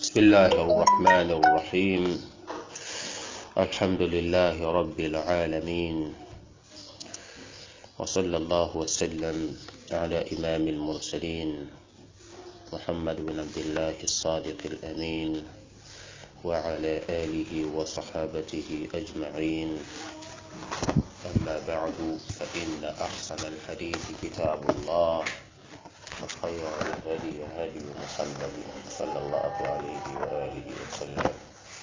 بسم الله الرحمن الرحيم الحمد لله رب العالمين وصلى الله وسلم على إمام المرسلين محمد بن عبد الله الصادق الأمين وعلى آله وصحابته أجمعين أما بعد فإن أحسن الحديث كتاب الله وخير الهدي هدي محمد صلى الله عليه وآله وسلم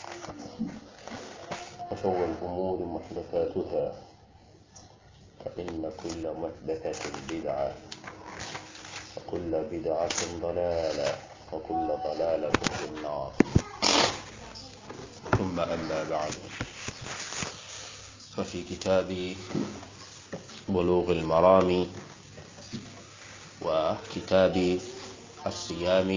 وشر الأمور محدثاتها فإن كل محدثة بدعة وكل بدعة ضلالة وكل ضلالة في النار ثم أما بعد ففي كتاب بلوغ المرام وكتاب الصيام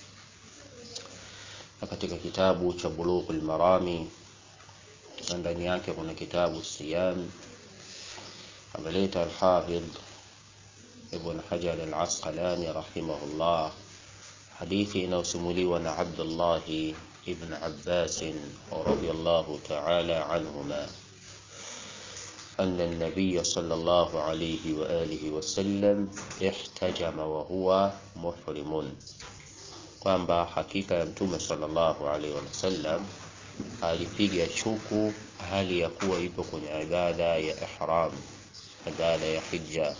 na katika kitabu cha Bulughul Marami na ndani yake kuna kitabu Siyam ameleta Al-Hafidh Ibn Hajar Al-Asqalani rahimahullah hadithi inayosimuliwa na Abdullah ibn Abbas radiyallahu ta'ala anhuma أن النبي صلى الله عليه وآله وسلم احتجم وهو محرم kwamba hakika ya mtume sallallahu alaihi wasallam alipiga chuku hali ya kuwa ipo kwenye ibada ya ihram ibada ya hija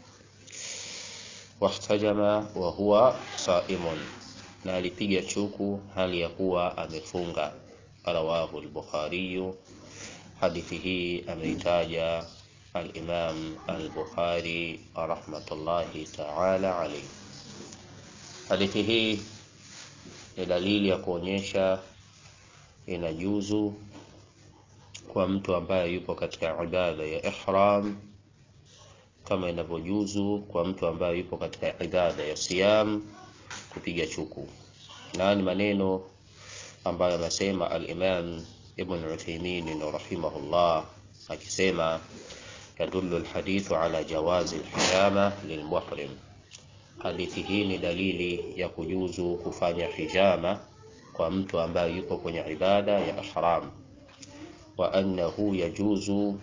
wahtajama wa huwa saimun na alipiga chuku hali ya kuwa amefunga rawahu al-bukhari hadithi hii ameitaja al-imam al-bukhari rahmatullahi ta'ala alayhi hadithi hii ni dalili ya kuonyesha inajuzu kwa mtu ambaye yupo katika ibada ya ihram kama inavyojuzu kwa mtu ambaye yupo katika ibada ya siyam kupiga chuku na ni maneno ambayo anasema al-Imam Ibn Uthaymeen rahimahullah akisema yadullu al-hadithu ala jawazi al-hijama lilmuhrim hadithi hii ni dalili ya kujuzu kufanya hijama kwa mtu ambaye yuko kwenye ibada ya ihram wa annahu yajuzu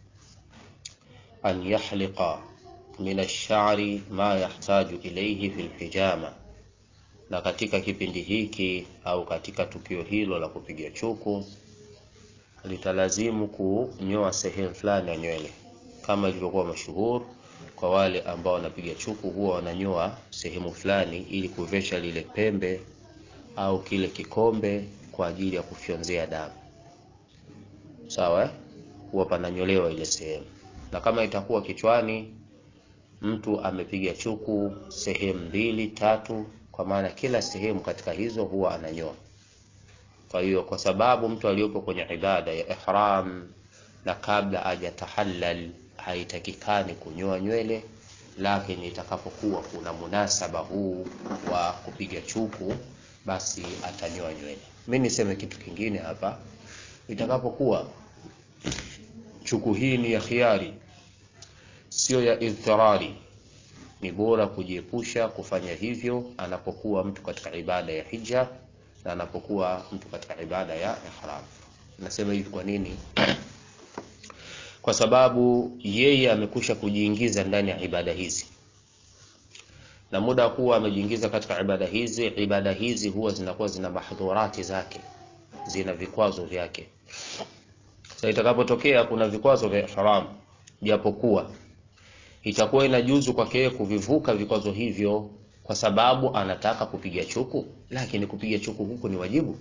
an yahliqa min ash-sha'ri ma yahtaju ilayhi fi al-hijama na katika kipindi hiki au katika tukio hilo la kupiga chuku litalazimu kunyoa sehemu fulani ya nywele kama ilivyokuwa mashuhuri kwa wale ambao wanapiga chuku huwa wananyoa sehemu fulani ili kuvesha lile pembe au kile kikombe kwa ajili ya kufyonzea damu sawa huwa pananyolewa ile sehemu na kama itakuwa kichwani mtu amepiga chuku sehemu mbili tatu kwa maana kila sehemu katika hizo huwa ananyoa kwa hiyo kwa sababu mtu aliyopo kwenye ibada ya ihram na kabla hajatahallal haitakikani kunyoa nywele lakini itakapokuwa kuna munasaba huu wa kupiga chuku basi atanyoa nywele mimi niseme kitu kingine hapa itakapokuwa chuku hii ni ya khiari sio ya idhirari ni bora kujiepusha kufanya hivyo anapokuwa mtu katika ibada ya hija na anapokuwa mtu katika ibada ya ihram nasema hivi kwa nini kwa sababu yeye amekusha kujiingiza ndani ya ibada hizi na muda kuwa amejiingiza katika ibada hizi ibada hizi huwa zinakuwa zina mahdhurati zake zina vikwazo vyake sasa itakapotokea kuna vikwazo vya ihram japokuwa itakuwa inajuzu kwake yeye kuvivuka vikwazo hivyo kwa sababu anataka kupiga chuku lakini kupiga chuku huku ni wajibu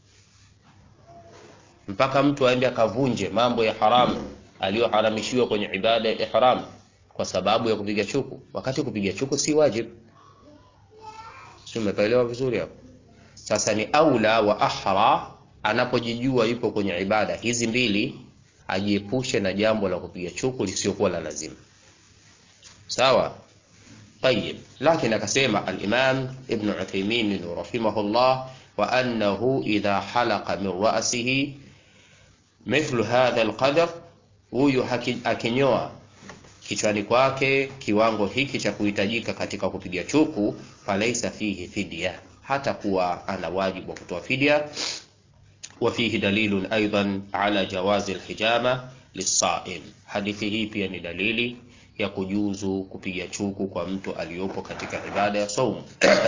mpaka mtu aende akavunje mambo ya haramu aliyoharamishiwa kwenye ibada ya ihram kwa sababu ya kupiga chuku wakati kupiga chuku si wajibu sio umeelewa vizuri hapo sasa ni aula wa ahra anapojijua yupo kwenye ibada hizi mbili ajiepushe na jambo la kupiga chuku lisiokuwa la lazima sawa طيب لكن akasema al-Imam Ibn Uthaymeen rahimahullah wa annahu idha halaqa min ra'sihi mithlu hadha al-qadr huyu akinyoa kichwani kwake kiwango hiki cha kuhitajika katika kupiga chuku falaisa fihi fidya hata kuwa ana wajibu wa kutoa fidia. Wa fihi dalilun aidan ala jawazi alhijama lisaim, hadithi hii pia ni dalili ya kujuzu kupiga chuku kwa mtu aliyopo katika ibada ya saumu.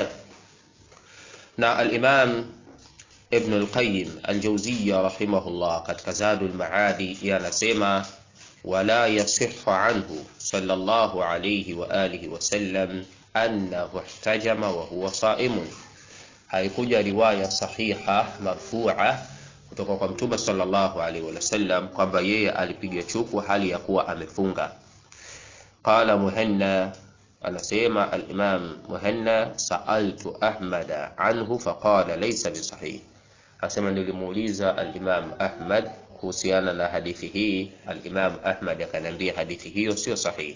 na al-Imam Ibn al-Qayyim al-Jawziyya rahimahullah katika Zadul Maadi yanasema wala yasihhu anhu sallallahu alayhi wa alihi wa sallam annahu ihtajama wa huwa saimun, haikuja riwaya sahiha marfu'a kutoka kwa Mtume sallallahu alaihi wasallam kwamba yeye alipiga chuku hali ya kuwa amefunga. Qala Muhanna, anasema al-Imam Muhanna, sa'altu Ahmada anhu faqala laysa bisahih, asema nilimuuliza al-Imam Ahmad kuhusiana na hadithi hii. Al-Imam Ahmad akaniambia hadithi hiyo sio sahihi.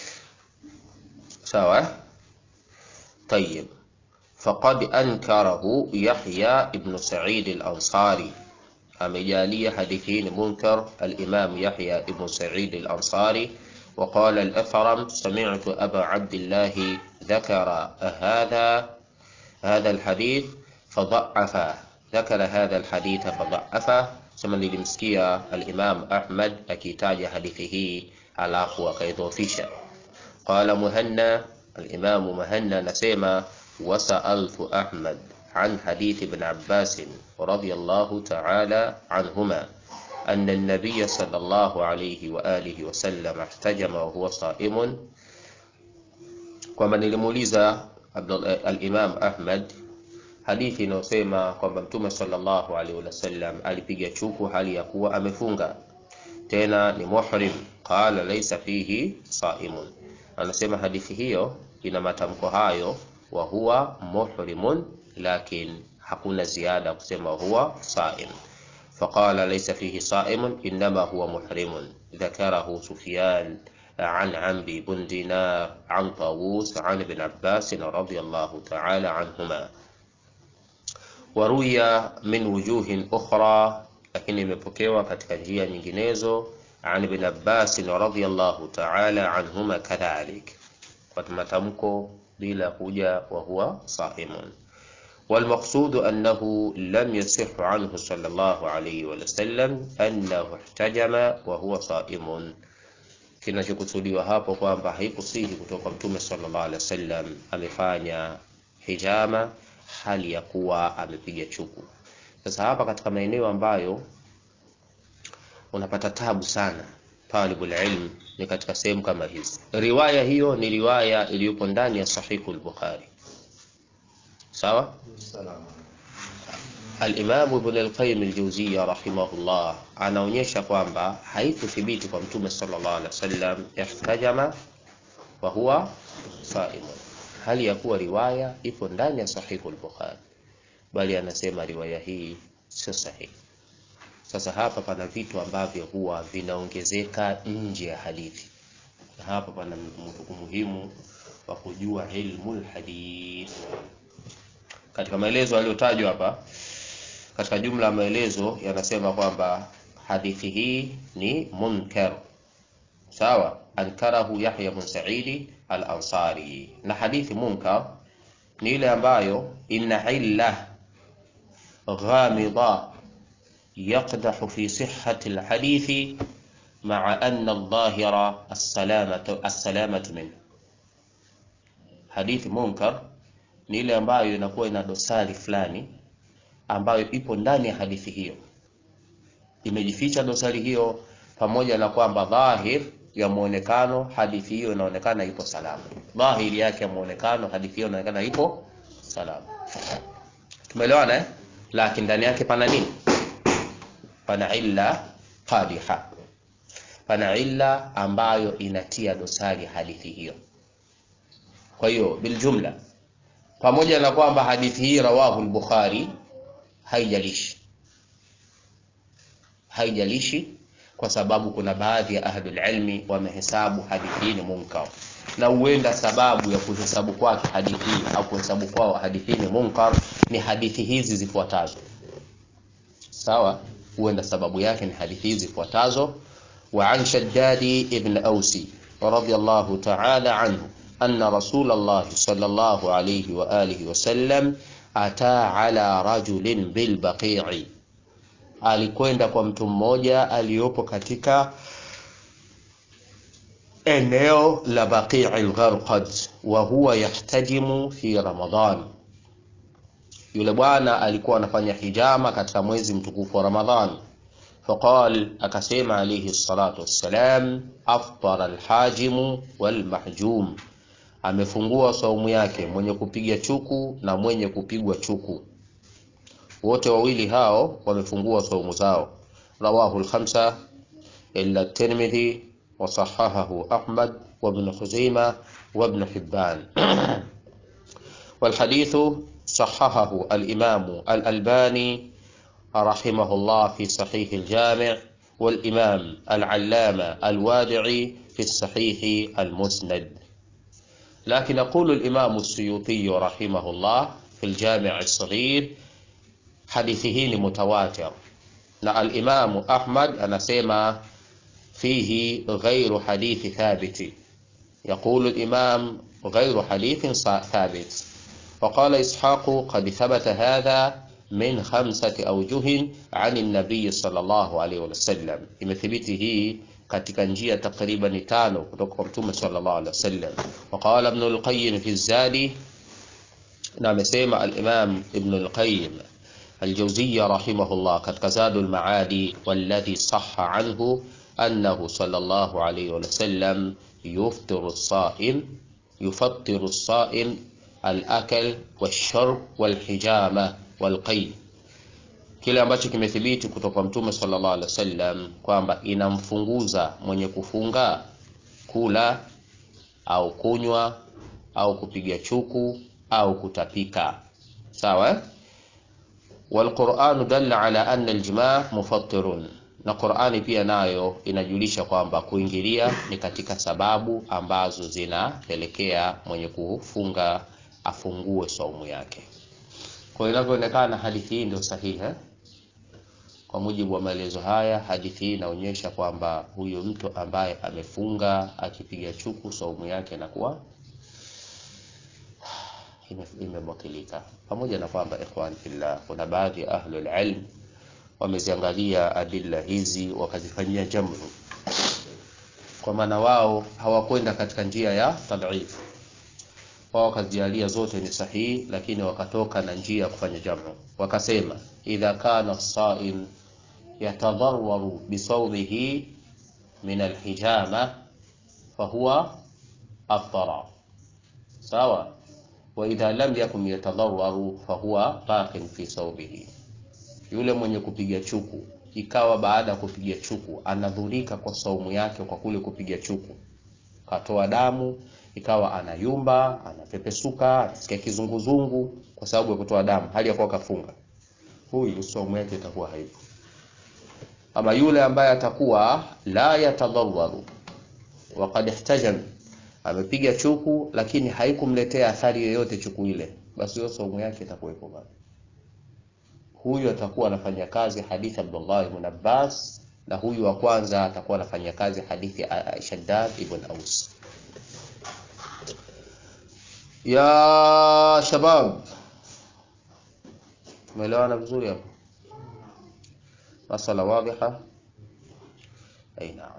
Sawa, tayib. Faqad ankarahu Yahya ibn Sa'id al-Ansari amejalia hadithi hii ni munkar al-Imam Yahya ibn Sa'id al-Ansari wa qala al-Athram sami'tu Aba Abdullah dhakara hadha hadha al-hadith fadha'afa dhakara hadha al-hadith fadha'afa, sema nilimsikia al-Imam Ahmad akitaja hadithi hii alafu akaidhofisha. Qala Muhanna, al-Imam Muhanna nasema wasa'altu Ahmad عن حديث ابن عباس رضي الله تعالى عنهما أن النبي صلى الله عليه وآله وسلم احتجم وهو صائم kwamba nilimuuliza al-Imam Ahmad hadithi inayosema kwamba Mtume sallallahu alaihi wasallam alipiga chuku hali ya kuwa amefunga tena ni muhrim. Qala laysa fihi saimun, anasema hadithi hiyo ina matamko hayo, wa huwa muhrimun lakin hakuna ziada kusema huwa saim. Faqala laysa fihi saimun innama huwa muhrimun dhakarahu Sufyan an Amri bn Dinar an Tawus an Ibn Abbas radiyallahu ta'ala anhuma. Waruya min wujuhin ukhra, lakini imepokewa katika njia nyinginezo an Ibn Abbas radiyallahu ta'ala anhuma kadhalik, kwa matamko bila kuja wa huwa saimun والمقصود أنه لم يصح عنه صلى الله عليه وسلم أنه احتجم وهو صائم. Kinachokusudiwa hapo kwamba haikusihi kutoka Mtume sallallahu alaihi wasallam amefanya hijama hali ya kuwa amepiga chuku. Sasa hapa katika maeneo ambayo unapata tabu sana talibul ilm ni katika sehemu kama hizi. Riwaya hiyo ni riwaya iliyopo ndani ya Sahihu al-Bukhari. Sawa. Al-Imam Ibn al-Qayyim al-Jawziyya rahimahullah anaonyesha kwamba haikuthibiti kwa Mtume sallallahu alaihi wasallam ihtajama wa huwa saim, hali ya kuwa riwaya ipo ndani ya Sahihu al-Bukhari, bali anasema riwaya hii sio sahihi. Sasa hapa pana vitu ambavyo huwa vinaongezeka nje ya hadithi, na hapa pana umuhimu wa kujua ilmul hadith katika maelezo yaliyotajwa hapa, katika jumla ya maelezo yanasema kwamba hadithi hii ni munkar. Sawa, ankarahu Yahya bin Sa'idi al-Ansari. Na hadithi munkar ni ile ambayo inna illa ghamida yaqdahu fi sihhati al-hadithi ma'a anna adh-dhahira as-salamatu as-salamatu min. Hadithi munkar ni ile ambayo inakuwa ina dosari fulani ambayo ipo ndani ya hadithi hiyo, imejificha dosari hiyo, pamoja na kwamba dhahir ya muonekano hadithi hiyo inaonekana ipo salama. Dhahiri yake ya muonekano hadithi hiyo inaonekana ipo salama. Tumeelewana eh? Lakini ndani yake pana nini? Pana illa qadiha, pana illa ambayo inatia dosari hadithi hiyo. Kwa hiyo biljumla pamoja na kwamba hadithi hii rawahu al-Bukhari, haijalishi haijalishi, kwa sababu kuna baadhi ya ahlul ilmi wamehesabu hadithi hii ni munkar, na huenda sababu ya kuhesabu kwake hadithi hii au kuhesabu kwao hadithi hii ni munkar ni hadithi hizi zifuatazo. Sawa, huenda sababu yake ni hadithi hizi zifuatazo: wa an Shaddadi ibn Ausi radiyallahu ta'ala anhu أن رسول الله صلى الله عليه وآله وسلم ata ala rajulin bilbaqii, alikwenda kwa mtu mmoja aliyopo katika eneo la Baqii al-Gharqad, wa huwa yahtajimu fi Ramadan. Yule bwana alikuwa anafanya hijama katika mwezi mtukufu wa Ramadhan. Faqal, akasema alayhi salatu wassalam, aftara alhajimu walmahjum, amefungua saumu yake mwenye kupiga chuku na mwenye kupigwa chuku, wote wawili hao wamefungua saumu zao. Rawahu alkhamsa illa Tirmidhi wa sahahahu Ahmad wa Ibn Khuzaimah wa Ibn Hibban والحديث صححه الإمام الألباني رحمه الله في صحيح الجامع والإمام العلامة الوادعي في الصحيح المسند لكن يقول الإمام السيوطي رحمه الله في الجامع الصغير حديثه متواتر na الإمام أحمد anasema فيه غير حديث ثابت يقول الإمام غير حديث ثابت وقال إسحاق قد ثبت هذا من خمسة أوجه عن النبي صلى الله عليه وسلم imethibiti hii katika njia takriban tano kutoka kwa mtume sallallahu alaihi wasallam وقال ابن القيم في الزاد na amesema al-Imam Ibn al-Qayyim al-Jawziyya rahimahullah katika Zadul Maadi walladhi sahha anhu annahu sallallahu alayhi wa sallam yuftiru as-sa'im yufattiru as-sa'im al-akl wash-shurb wal-hijama wal-qay kile ambacho kimethibiti kutoka kwa mtume sallallahu alaihi wasallam kwamba inamfunguza mwenye kufunga kula au kunywa au kupiga chuku au kutapika sawa walquranu dalla ala anna aljimaa mufattirun na qurani pia nayo inajulisha kwamba kuingilia ni katika sababu ambazo zinapelekea mwenye kufunga afungue saumu yake kwa inavyoonekana hadithi hii ndio sahihi eh? kwa mujibu wa maelezo haya hadithi hii inaonyesha kwamba huyo mtu ambaye amefunga akipiga chuku saumu yake inakuwa imebakilika pamoja na kwamba ikhwan fillah kuna baadhi ya ahlul ilm wameziangalia adilla hizi wakazifanyia jamru kwa maana wao hawakwenda katika njia ya tadhif wao wakazialia zote ni sahihi lakini wakatoka na njia ya kufanya jamu wakasema idha kana saim yatadharwaru bisawmihi min alhijama fahuwa aftara sawa waidha lam yakun yatadhararu fahuwa baqin fi saumihi, yule mwenye kupiga chuku ikawa baada ya kupiga chuku anadhurika kwa saumu yake kwa kule kupiga chuku, katoa damu, ikawa anayumba, anapepesuka, anasikia kizunguzungu kwa sababu ya kutoa damu, hali ya kuwa kafunga, huyu saumu yake itakuwa haipo. Ama yule ambaye atakuwa la yatadhararu waqad ihtajam amepiga chuku lakini haikumletea athari yoyote chuku ile, basi hiyo saumu yake itakuwepo bado. Huyu atakuwa anafanya kazi hadithi Abdullah ibn Abbas, na huyu wa kwanza atakuwa anafanya kazi hadithi Shaddad ibn Aus. Ya shabab, tumeelewana vizuri hapo? Masala wadhiha? Ai, naam.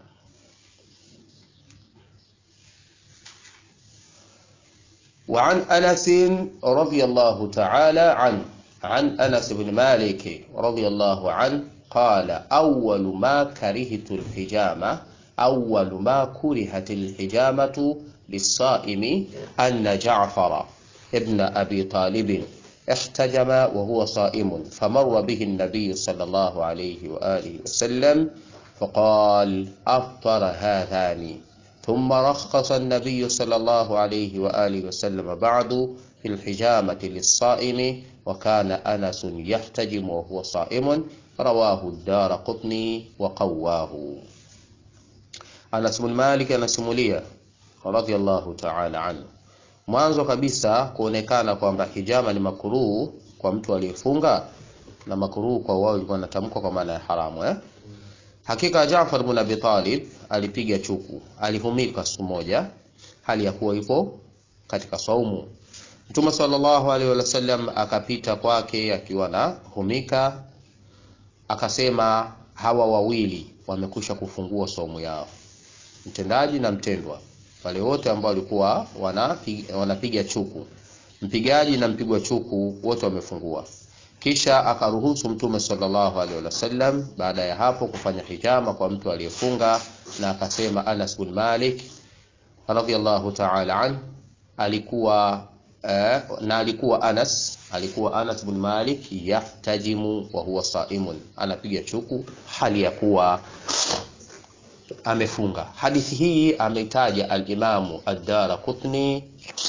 وعن أنس رضي الله تعالى عنه عن أنس بن مالك رضي الله عنه قال أول ما كرهت الحجامة أول ما كرهت الحجامة للصائم أن جعفر ابن أبي طالب احتجم وهو صائم فمر به النبي صلى الله عليه وآله وسلم فقال أفطر هذان ثم رخص النبي صلى الله عليه وآله وسلم بعد في الحجامة للصائم وكان أنس يحتجم وهو صائم رواه الدار قطني وقواه Anas bin Malik anasimulia radhiallahu ta'ala anhu, mwanzo kabisa kuonekana kwamba hijama ni makuruhu kwa mtu aliyefunga na makuruhu kwa wao ilikuwa inatamkwa kwa maana ya haramu eh? Hakika Jaafar bin Abi Talib alipiga chuku, alihumika siku moja hali ya kuwa ipo katika saumu. Mtume sallallahu alaihi wasallam akapita kwake akiwa na humika, akasema hawa wawili wamekusha kufungua saumu yao, mtendaji na mtendwa, wale wote ambao walikuwa wanapiga, wanapiga chuku, mpigaji na mpigwa chuku wote wamefungua. Kisha akaruhusu Mtume sallallahu alaihi wasallam baada ya hapo kufanya hijama kwa mtu aliyefunga, na akasema Anas bin Malik radhiyallahu ta'ala an alikuwa eh, na alikuwa Anas alikuwa Anas bin Malik yahtajimu wa huwa saimun, anapiga chuku hali ya kuwa amefunga. Hadithi hii ameitaja al-Imamu ad-Daraqutni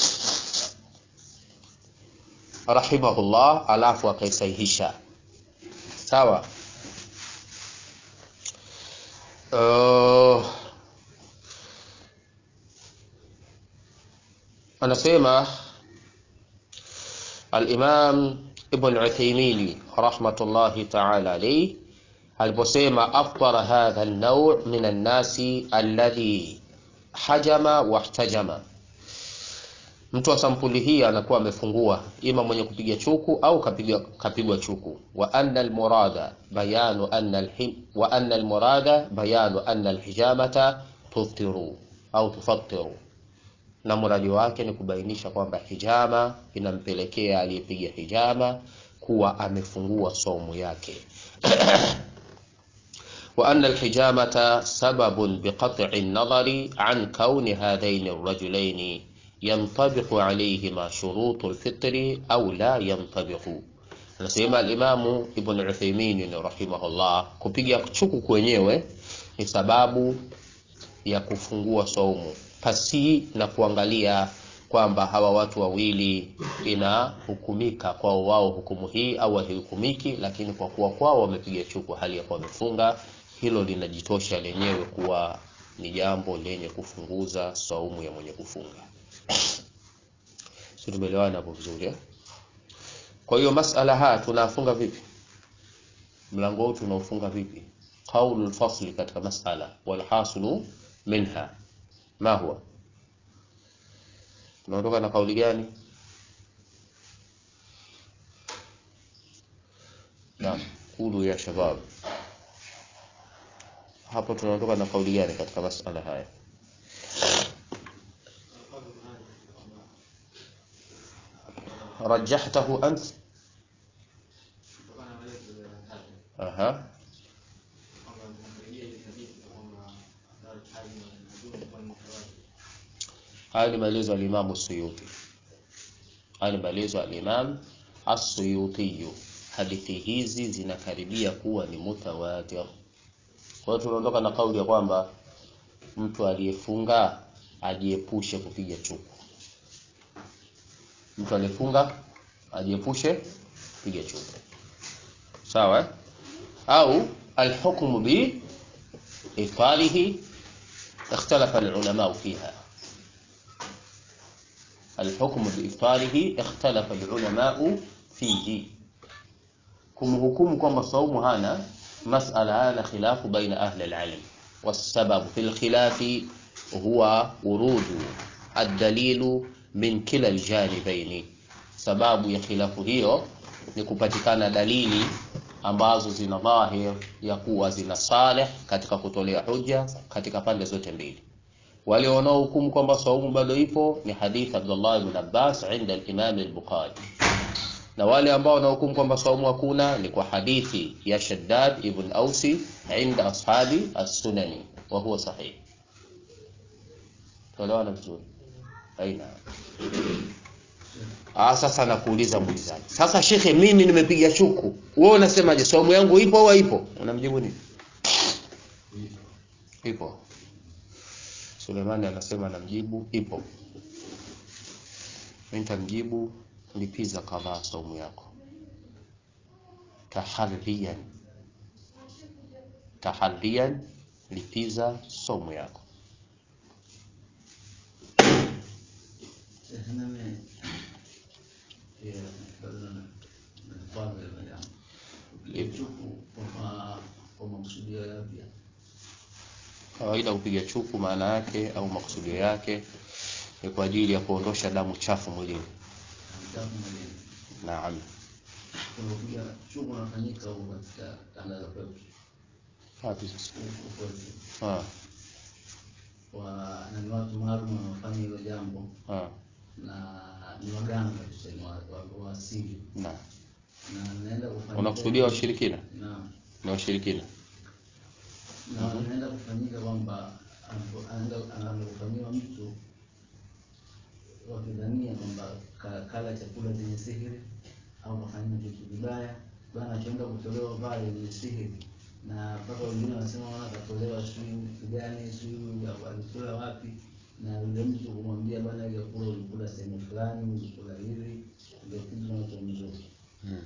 rahimahullah, alafu akaisahihisha sawa. Uh, anasema al-Imam Ibn Uthaymeen rahmatullahi ta'ala alayhi aliposema aftara hadha an-naw' min an-nasi alladhi hajama wahtajama, mtu wa sampuli hii anakuwa amefungua, ima mwenye kupiga chuku au kapigwa kapigwa chuku. Wa anna al-murada bayanu anna al-him wa anna al-murada bayanu anna al-hijamata tuftiru au tufattiru na muradi wake ni kubainisha kwamba hijama inampelekea aliyepiga hijama kuwa amefungua saumu yake. wa anna alhijamata sababun biqat'i an-nadari an kauni hadhaini ar-rajulaini yantabiqu alayhima shurutu al-fitri au la yantabiqu. Anasema al-Imamu Ibn Uthaymeen rahimahullah, kupiga chuku kwenyewe ni sababu ya kufungua saumu pasi na kuangalia kwamba hawa watu wawili inahukumika kwao wao hukumu hii au haihukumiki, lakini kwa kuwa kwao wamepiga chuku hali ya kuwa wamefunga, hilo linajitosha lenyewe kuwa ni jambo lenye kufunguza saumu ya mwenye kufunga. Si tumeelewana hapo vizuri eh? Kwa hiyo masala haya tunafunga vipi? Mlango huu tunaufunga vipi? Qaulul fasli katika masala wal hasilu minha ma huwa tunaondoka na kauli gani? Naam, kulu ya shabab, hapo tunaondoka na kauli gani katika masala haya? rajahtahu ant aha Haya ni maelezo ya Imam Suyuti. Haya ni maelezo ya Imam As-Suyuti. Hadithi hizi zinakaribia kuwa ni mutawatir. Kwa hiyo tunaondoka na kauli ya kwamba mtu aliyefunga ajiepushe kupiga chuku. Mtu aliyefunga ajiepushe kupiga chuku. Sawa? eh? Au alhukmu bi ifalihi ikhtalafa alulama fiha الحكم بإفطاره اختلف العلماء فيه kumhukumu kwamba saumu hana masala hana khilafu baina ahli alilm والسبب في الخلاف هو ورود الدليل من كلا الجانبين sababu ya khilafu hiyo ni kupatikana dalili ambazo zina dhahir ya kuwa zina saleh katika kutolea hoja katika pande zote mbili wale wanaohukumu kwamba saumu bado ipo ni hadithi Abdullah ibn Abbas inda al-Imam al-Bukhari, na wale ambao wanahukumu kwamba saumu hakuna ni kwa hadithi ya Shaddad ibn Ausi inda ashabi as-Sunani wa huwa sahih. Tuelewana vizuri? Aina. Ah, sasa nakuuliza muulizaji. Sasa shekhe, mimi nimepiga chuku. Wewe unasemaje? Saumu yangu ipo au haipo? Unamjibu nini? Ipo. Sulemani anasema anamjibu ipo. Mimi nitamjibu lipiza kadhaa saumu yako. Tahadhiyan. Tahadhiyan lipiza saumu yako. Kawaida kupiga chuku maana yake au makusudio yake ni kwa ajili ya kuondosha damu chafu mwilini. kitabu mwalimu. Naam. Unakuja shughuli unafanyika huko katika kanda za kwetu. Wapi sasa? Huko kwetu. Ah, Wa na ni watu maalum wanaofanya hilo jambo ah, na ni waganga tuseme wa, wa, wa asili na. na naenda kufanyika. Unakusudia washirikina? Naam. Ni washirikina. na anaenda kufanyika kwamba anapo- anaenda anaenda kufanyiwa mtu wakidhania kwamba ka- kala chakula chenye sihiri au kafanyia kitu vibaya, bwana akienda kutolewa pale ni sihiri, na mpaka wengine wanasema wana katolewa sijui mtu gani sijui alitoa wapi, na yule mtu kumwambia bwana, ile kula ulikula sehemu fulani, ulikula hili, ndio kitu kinachomzuri. Hmm.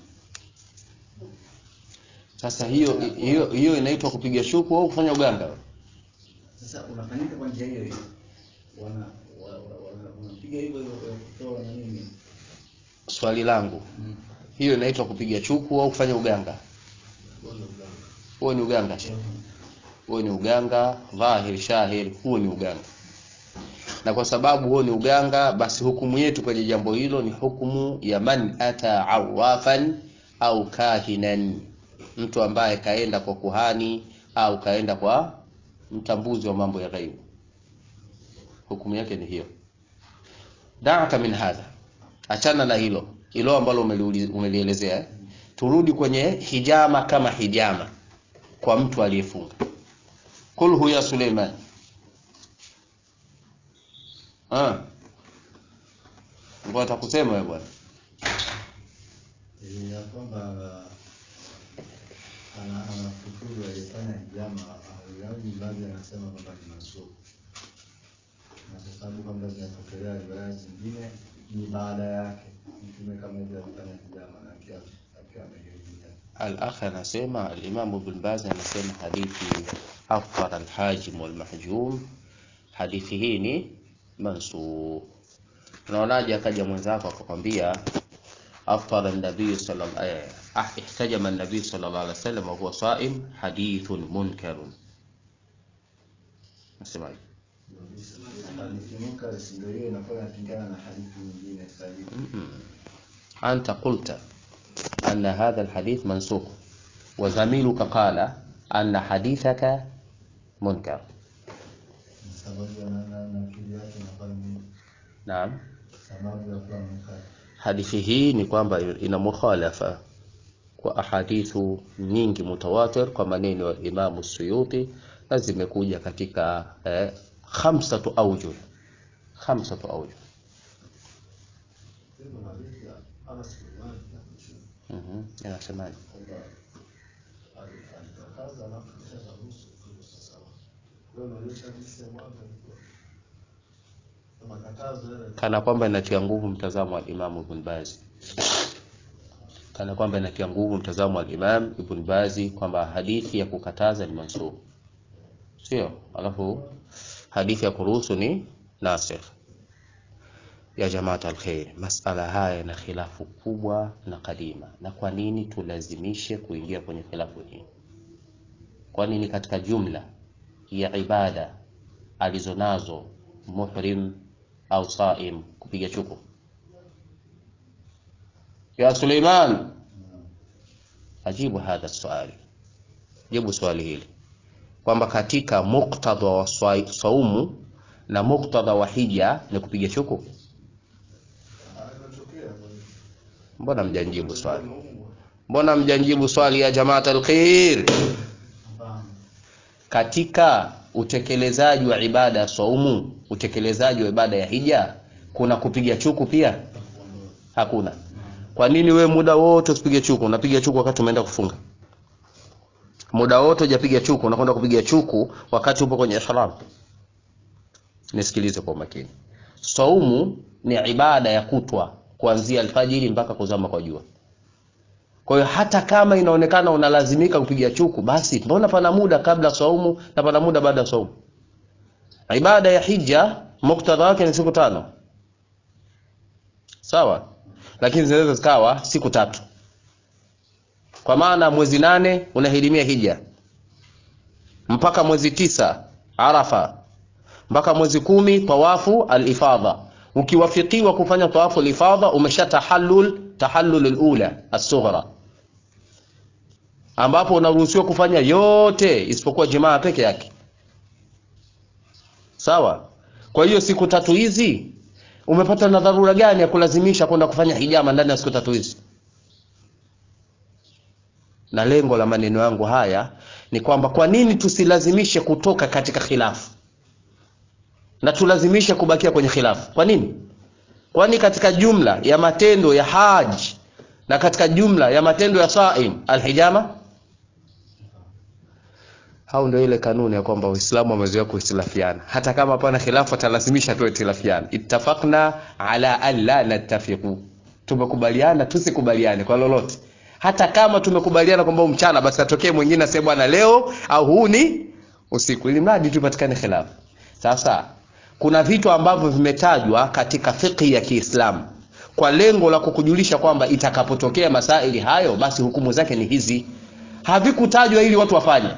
Sasa hiyo hiyo hiyo inaitwa kupiga shuku au kufanya uganga? Sasa unafanyika kwa njia hiyo hiyo, wana wa- wa- wana- wanapiga hivyo hivyo ya kutoa na nini Swali langu, Mm. hiyo inaitwa kupiga chuku au kufanya uganga? Wala uganga. Huo ni uganga, shehe. huo ni uganga dhahir shahir, huo ni uganga. Na kwa sababu huo ni uganga, basi hukumu yetu kwenye jambo hilo ni hukumu ya man ata awafan au kahinan, mtu ambaye kaenda kwa kuhani au kaenda kwa mtambuzi wa mambo ya ghaibu. Hukumu yake ni hiyo. Daaka min hadha, achana na hilo hilo ambalo umeliuli- umelielezea eh? Turudi kwenye hijama kama hijama kwa mtu aliyefunga. Kulhu ya Suleiman. Ah. Ngoja atakusema wewe bwana. Eh, ya kwamba ana anafukuru alifanya hijama au yaani baadhi anasema kwamba ni masuku na kwa sababu kwamba zinatokea riwaya zingine ni baada yake mtume kama hivyo alifanya hijama na akiwa akiwa amehirimia Al-akh anasema al-Imam Ibn Baz anasema hadithi afṭara al-hajim wal-mahjum, hadithi hii ni mansukh. Unaonaje akaja mwenzako akakwambia afṭara an-nabiy sallallahu alayhi ah ihtajama an-nabiy sallallahu alayhi wasallam wa huwa sa'im hadithun munkarun. Nasemaje? hadithi munkar si ndio hiyo inakuwa inapingana na hadithi nyingine sahihi أنت قلت أن هذا الحديث منسوخ وزميلك قال أن حديثك منكر sababu ana na na akili yake inakuwa ni نعم sababu ya kuwa munkar hadithi hii ni kwamba ina mukhalafa kwa ahadithu nyingi mutawatir kwa maneno ya Imamu Suyuti na zimekuja katika eh, khamsatu awjuh khamsatu awjuh Hivyo hadithi ya Anas bin Malik na Mtume mhm inasemaje kwamba ali- alikataza alafu kisha akaruhusu hivyo sasa. Kwa hiyo inaonyesha hadithi ya mwanzo ilikuwa na makatazo yale kana kwamba inatia nguvu mtazamo wa Imam Ibn Baz, kana kwamba inatia nguvu mtazamo wa Imam Ibn Baz kwamba hadithi ya kukataza ni mansukh, sio? Alafu hadithi ya kuruhusu ni nasikh. Ya jamaat alkhair, masala haya yana khilafu kubwa na kadima. Na kwa nini tulazimishe kuingia kwenye khilafu hii? Kwa nini katika jumla ya ibada alizonazo muhrim au saim kupiga chuku? Ya Suleiman, ajibu hadha swali, jibu swali hili kwamba katika muktadha wa swa- saumu na muktadha wa hija ni kupiga chuku. inatokea Mbona mjanjibu swali? Mbona mjanjibu swali ya jamaat alkhair? hapana Katika utekelezaji wa ibada ya saumu, utekelezaji wa ibada ya hija, kuna kupiga chuku pia? Hakuna. Kwa nini we muda wote usipige chuku? Unapiga chuku wakati umeenda kufunga. Muda wote hujapiga chuku, unakwenda kupiga chuku wakati upo kwenye ihram. Nisikilize kwa makini. Saumu ni ibada ya kutwa kuanzia alfajiri mpaka kuzama kwa jua. Kwa hiyo hata kama inaonekana unalazimika kupiga chuku, basi mbona pana muda kabla saumu na pana muda baada ya saumu? Ibada ya hija muktadha wake ni siku tano, sawa, lakini zinaweza zikawa siku tatu, kwa maana mwezi nane unahirimia hija mpaka mwezi tisa Arafa mpaka mwezi kumi tawafu al-ifadha, ukiwafikiwa kufanya tawafu lifadha umesha tahallul tahallul alula as-sughra ambapo unaruhusiwa kufanya yote isipokuwa jimaa peke yake sawa kwa hiyo siku tatu hizi umepata na dharura gani ya kulazimisha kwenda kufanya hijama ndani ya siku tatu hizi na lengo la maneno yangu haya ni kwamba kwa nini tusilazimishe kutoka katika khilafu na tulazimishe kubakia kwenye khilafu kwa nini kwani katika jumla ya matendo ya haji na katika jumla ya matendo ya saim alhijama au ndio ile kanuni ya kwamba Uislamu wamezoea kuhitilafiana hata kama hapana khilafu atalazimisha tu ikhtilafiana ittafaqna ala an la nattafiqu tumekubaliana tusikubaliane kwa lolote hata kama tumekubaliana kwamba mchana basi atokee mwingine aseme bwana leo au huu ni usiku ili mradi tupatikane khilafu sasa kuna vitu ambavyo vimetajwa katika fiqhi ya Kiislamu kwa lengo la kukujulisha kwamba itakapotokea masaili hayo basi hukumu zake ni hizi havikutajwa ili watu wafanye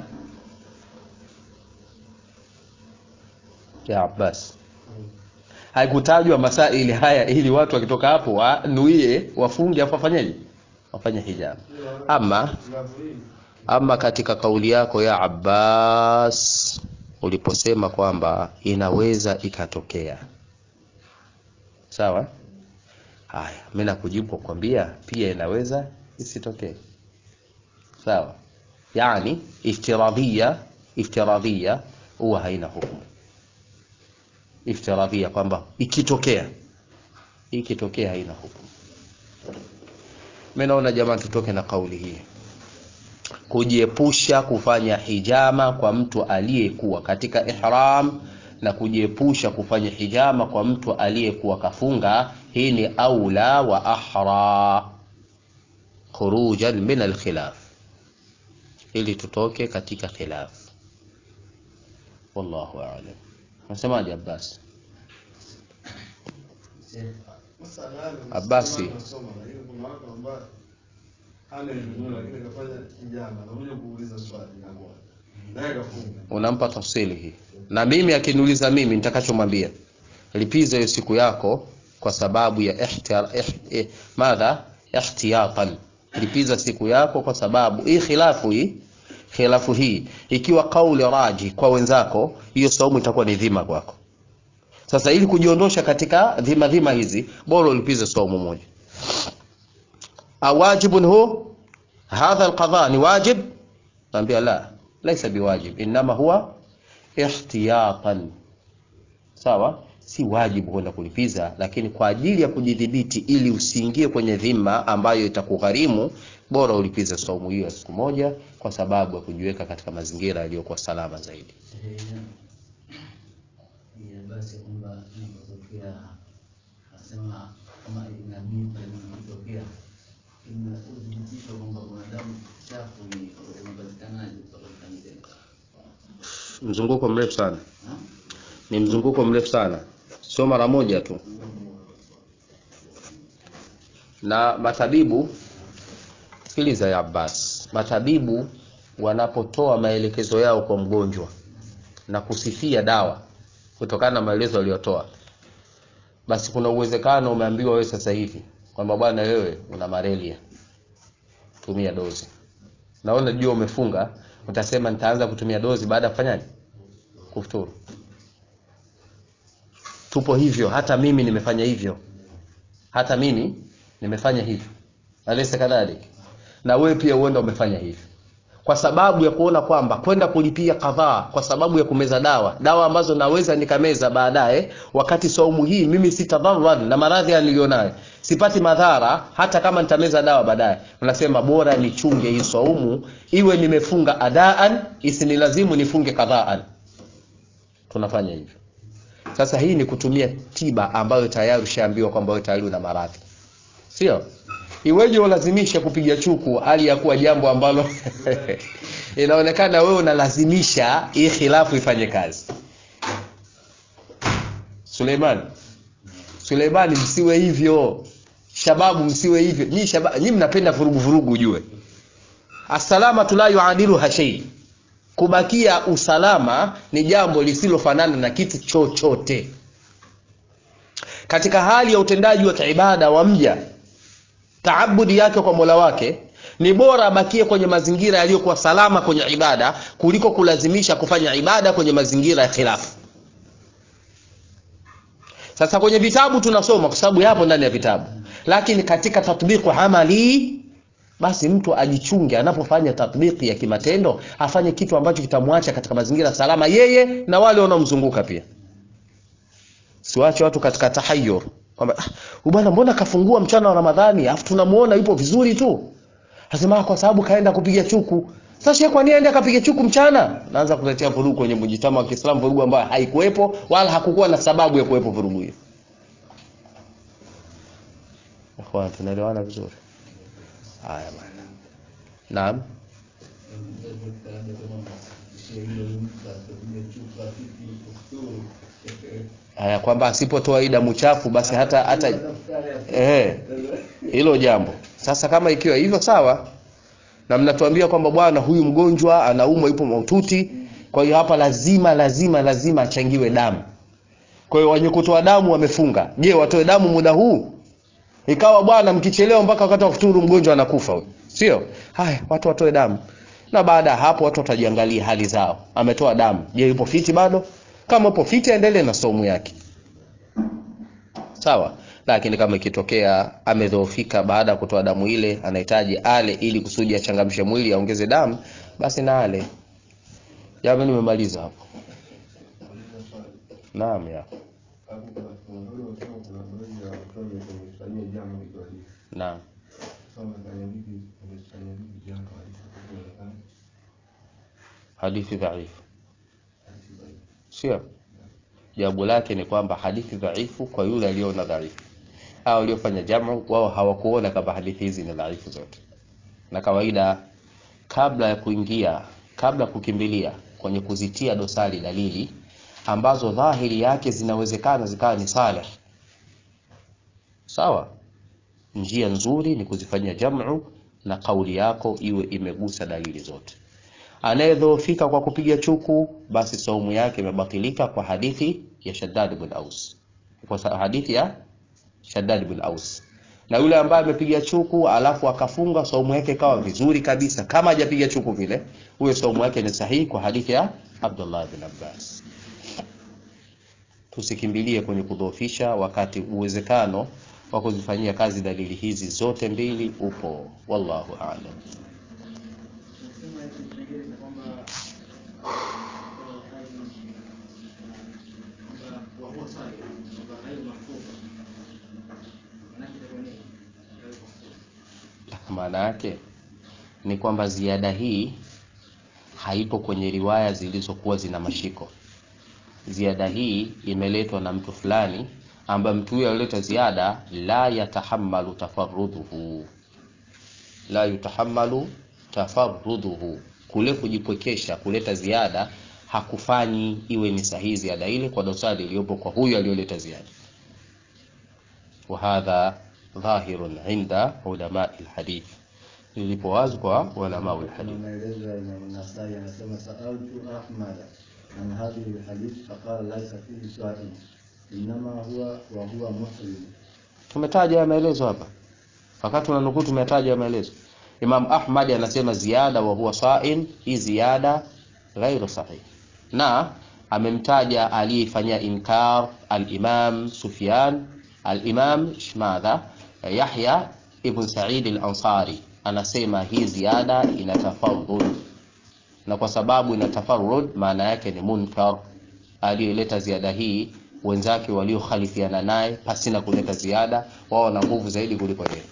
ya Abbas haikutajwa masaili haya ili watu wakitoka hapo wanuie wafunge afu wafanyeje wafanye hijab ama ama katika kauli yako ya Abbas uliposema kwamba inaweza ikatokea sawa haya mimi nakujibu kwa kwambia pia inaweza isitokee sawa yani iftiradhia iftiradhia huwa haina hukumu iftiradhia kwamba ikitokea ikitokea haina hukumu mimi naona jamani tutoke na kauli hii kujiepusha kufanya hijama kwa mtu aliyekuwa katika ihram na kujiepusha kufanya hijama kwa mtu aliyekuwa kafunga hii ni aula wa ahra khurujan min alkhilaf ili tutoke katika khilaf wallahu a'lam unasemaje Abbas Abasi. unampa tafsili hii na mimi akiniuliza mimi nitakachomwambia lipiza hiyo siku yako kwa sababu ya ihtiar, ih, eh, madha ihtiyatan lipiza siku yako kwa sababu hii khilafu hii khilafu hii ikiwa kauli raji kwa wenzako hiyo saumu itakuwa ni dhima kwako sasa ili kujiondosha katika dhima dhima hizi bora ulipize saumu moja awajibun hu hadha alqadha ni wajib naambia la laysa biwajib inma huwa ihtiyatan sawa si wajibu kwenda kulipiza lakini kwa ajili ya kujidhibiti ili usiingie kwenye dhima ambayo itakugharimu bora ulipize saumu hiyo ya siku moja kwa sababu ya kujiweka katika mazingira yaliyokuwa salama zaidi basi kwamba inapotokea nasema kama inabii inapotokea ina uthibitisho kwamba kuna damu chafu ni unapatikanaje kupatikanaje mzunguko mrefu sana Ha? ni mzunguko mrefu sana sio mara moja tu na matabibu sikiliza ya Abbas matabibu wanapotoa maelekezo yao kwa mgonjwa na kusifia dawa kutokana na maelezo aliyotoa basi kuna uwezekano umeambiwa wewe sasa hivi kwamba bwana wewe una malaria tumia dozi naona jua umefunga utasema nitaanza kutumia dozi baada ya kufanyaje kufuturu tupo hivyo hata mimi nimefanya hivyo hata mimi nimefanya hivyo alaysa kadhalik na wewe pia uenda umefanya hivyo kwa sababu ya kuona kwamba kwenda kulipia kadhaa kwa sababu ya kumeza dawa dawa ambazo naweza nikameza baadaye wakati saumu hii mimi sitadharar na maradhi nilionayo sipati madhara hata kama nitameza dawa baadaye unasema bora nichunge hii saumu iwe nimefunga adaan isinilazimu nifunge kadhaan tunafanya hivyo sasa hii ni kutumia tiba ambayo tayari ushaambiwa kwamba wewe tayari una maradhi sio iweje ulazimishe kupiga chuku hali ya kuwa jambo ambalo inaonekana wewe unalazimisha hii khilafu ifanye kazi Suleiman Suleimani msiwe hivyo shababu msiwe hivyo nyinyi shaba, nyinyi mnapenda vurugu vurugu ujue asalama la yuadilu hashei kubakia usalama ni jambo lisilofanana na kitu chochote katika hali ya utendaji wa kiibada wa mja taabudi yake kwa mola wake ni bora abakie kwenye mazingira yaliyokuwa salama kwenye ibada kuliko kulazimisha kufanya ibada kwenye mazingira ya khilafu sasa kwenye vitabu tunasoma kwa sababu yapo ndani ya vitabu lakini katika tatbiqu amali basi mtu ajichunge anapofanya tatbiki ya kimatendo afanye kitu ambacho kitamwacha katika mazingira salama yeye na wale wanaomzunguka pia siwache watu katika tahayur kwamba ah, bwana mbona kafungua mchana wa ramadhani afu tunamuona yupo vizuri tu asema kwa sababu kaenda kupiga chuku sasa shehe kwa nini aende akapiga chuku mchana naanza kuletea vurugu kwenye mjitama wa Kiislamu vurugu ambayo haikuwepo wala hakukuwa na sababu ya kuwepo vurugu hiyo ikhwan tunaelewana vizuri haya bwana naam haya kwamba asipotoa hii damu chafu basi hata hata eh hilo jambo sasa kama ikiwa hivyo sawa na mnatuambia kwamba bwana huyu mgonjwa anaumwa yupo mahututi kwa hiyo hapa lazima lazima lazima achangiwe damu kwa hiyo wenye kutoa damu wamefunga je watoe damu muda huu ikawa bwana mkichelewa mpaka wakati wa kufuturu mgonjwa anakufa huyo sio haya watu watoe damu na baada ya hapo watu watajiangalia hali zao ametoa damu je yupo fiti bado kama upo fiti aendelee na somu yake sawa lakini kama ikitokea amedhoofika baada ya kutoa damu ile anahitaji ale ili kusudi achangamshe mwili aongeze damu basi na ale jambo nimemaliza hapo naam ya naam hadithi dhaifu sio jawabu lake ni kwamba hadithi dhaifu kwa yule aliyoona dhaifu au waliofanya jamu wao hawakuona kama hadithi hizi ni dhaifu zote na kawaida kabla ya kuingia kabla ya kukimbilia kwenye kuzitia dosari dalili ambazo dhahiri yake zinawezekana zikawa ni saleh sawa njia nzuri ni kuzifanyia jamu na kauli yako iwe imegusa dalili zote anayedhoofika kwa kupiga chuku basi saumu yake imebatilika kwa hadithi ya Shaddad bin Aus kwa hadithi ya Shaddad bin Aus na yule ambaye amepiga chuku alafu akafunga saumu yake ikawa vizuri kabisa kama hajapiga chuku vile huyo saumu yake ni sahihi kwa hadithi ya Abdullah bin Abbas tusikimbilie kwenye kudhoofisha wakati uwezekano wa kuzifanyia kazi dalili hizi zote mbili upo wallahu a'lam maana yake ni kwamba ziada hii haipo kwenye riwaya zilizokuwa zina mashiko ziada hii imeletwa na mtu fulani ambaye mtu huyo alileta ziada la yatahammalu tafarruduhu la yutahammalu tafarruduhu kule kujipwekesha kuleta ziada hakufanyi iwe ni sahihi ziada ile kwa dosari iliyopo kwa huyo aliyoleta ziada وهذا ظاهر عند علماء الحديث lilipo wazi kwa ulama wa hadith maelezo ya Imam Nasai anasema sa'altu Ahmad an hadhihi alhadith faqala laysa fihi sa'im inma huwa wa huwa muslim tumetaja ya maelezo hapa wakati tunanukuu tumetaja ya maelezo Imam Ahmad anasema ziada wa huwa sa'im hii ziada ghairu sahih na amemtaja aliyefanyia inkar al-Imam Sufyan al-Imam Shmadha Yahya ibn Sa'id al-Ansari anasema hii ziada ina tafarrud na kwa sababu ina tafarrud maana yake ni munkar aliyeleta ziada hii wenzake waliokhalifiana naye pasina kuleta ziada wao na nguvu zaidi kuliko yeye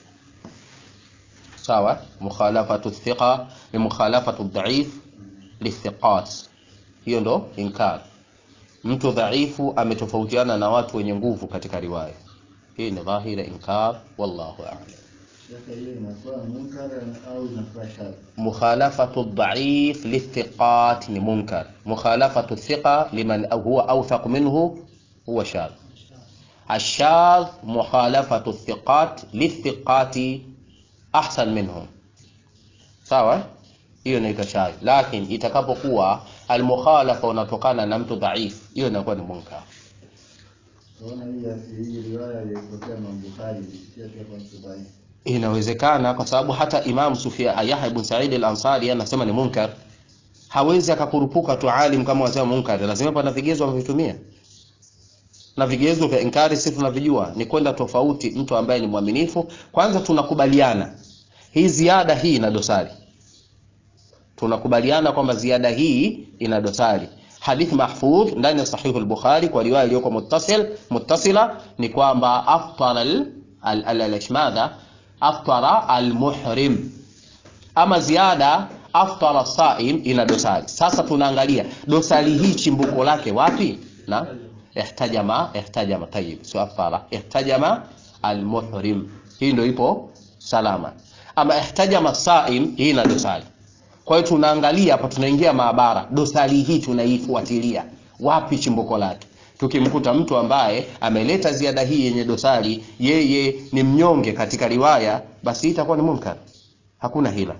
sawa mukhalafatu thiqa ni mukhalafatu dhaif lithiqat hiyo ndo inkar mtu dhaifu ametofautiana na watu wenye nguvu katika riwaya hii ni dhahira inkar wallahu a'lam Shekhe, hiyo inakuwa munkar au inakuwa shadh? مخالفة الضعيف للثقات منكر مخالفة الثقة لمن هو أوثق منه هو شاذ الشاذ مخالفة الثقات للثقات أحسن منهم sawa hiyo inaitwa shadh lakini itakapokuwa almukhalafa unatokana na mtu dhaif hiyo inakuwa ni munkar Naona hii hii riwaya iliyotokea Imam Bukhari ilipitia pia kwa mtu dhaifu. inawezekana kwa sababu hata Imam Sufyan Yahya ibn Sa'id al-Ansari anasema ni munkar. Hawezi akakurupuka tu alim kama wasema munkar, lazima pana vigezo amevitumia, na vigezo vya inkari sisi tunavijua, ni kwenda tofauti mtu ambaye ni mwaminifu. Kwanza tunakubaliana hii ziada hii ina dosari, tunakubaliana kwamba ziada hii ina dosari. Hadith mahfudh ndani ya Sahih al-Bukhari kwa riwaya iliyoko muttasil muttasila ni kwamba aftara al al- al- al- madha aftara al-muhrim, ama ziada aftara saim ina dosari. Sasa tunaangalia dosari hii chimbuko lake wapi? na ihtajama ihtajama, tayib, sio aftara, ihtajama al-muhrim, hii ndio ipo salama. Ama ihtajama saim, hii ina dosari. Kwa hiyo tunaangalia hapa, tunaingia maabara, dosari hii tunaifuatilia wapi chimbuko lake. Tukimkuta mtu ambaye ameleta ziada hii yenye dosari, yeye ni mnyonge katika riwaya, basi hii itakuwa ni munkar, hakuna hila.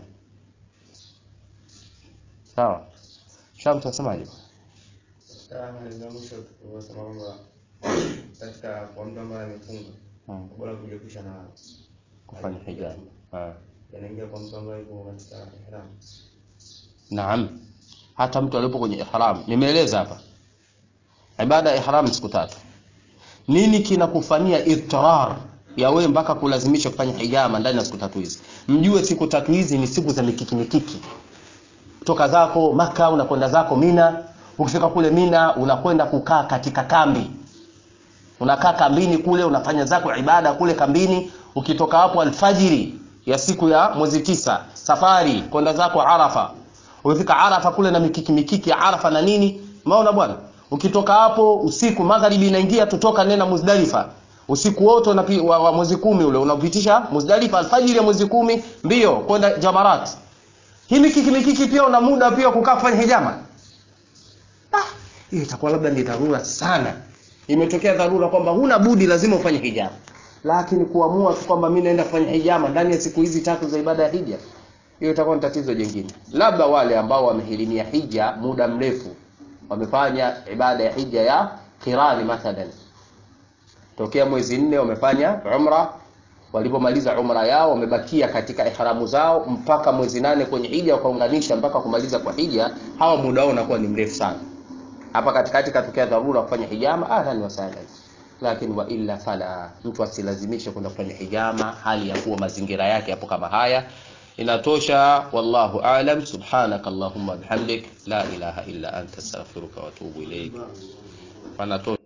Sawa, Sham, tunasemaje? Katika mwisho tunasema kwamba katika kwa mtu ambaye amefunga Hmm, bora kujiepusha na kufanya hijab. Ah. yanaingia kwa mtu ambaye yuko katika ihram. Naam, hata mtu alipo kwenye ihram, nimeeleza hapa ibada ya ihram ni siku tatu. Nini kinakufanyia idtirar ya wewe mpaka kulazimisha kufanya hijama ndani ya siku tatu hizi? Mjue siku tatu hizi ni siku za mikiki mikiki. Toka zako Maka unakwenda zako Mina, ukifika kule Mina unakwenda kukaa katika kambi, unakaa kambini kule, unafanya zako ibada kule kambini. Ukitoka hapo alfajiri ya siku ya mwezi tisa, safari kwenda zako Arafa. Ukifika Arafa kule na mikiki mikiki ya Arafa na nini, umeona bwana. Ukitoka hapo usiku, magharibi inaingia, tutoka nena Muzdalifa usiku wote unapi- wa, wa mwezi kumi ule unapitisha Muzdalifa, alfajiri ya mwezi kumi mbio kwenda Jamarat. Hii mikiki mikiki pia una muda pia kukaa kufanya hijama. Ah, hiyo itakuwa labda ni dharura sana. Imetokea dharura kwamba huna budi, lazima ufanye hijama, lakini kuamua tu kwamba mimi naenda kufanya hijama ndani ya siku hizi tatu za ibada ya hija, hiyo itakuwa ni tatizo jingine. Labda wale ambao wamehirimia hija muda mrefu, wamefanya ibada ya hija ya kirani mathalan, tokea mwezi nne wamefanya umra, walipomaliza umra yao wamebakia katika ihramu zao mpaka mwezi nane kwenye hija, wakaunganisha mpaka kumaliza kwa hija, hawa muda wao unakuwa ni mrefu sana hapa katikati katokea dharura kufanya hijama, ahlan wa sahlan, lakini wa illa fala, mtu asilazimishe kwenda kufanya hijama hali ya kuwa mazingira yake yapo kama haya. Inatosha, wallahu aalam. Subhanaka allahumma bihamdik la ilaha illa anta astaghfiruka wa atubu ilaik. Panatosha.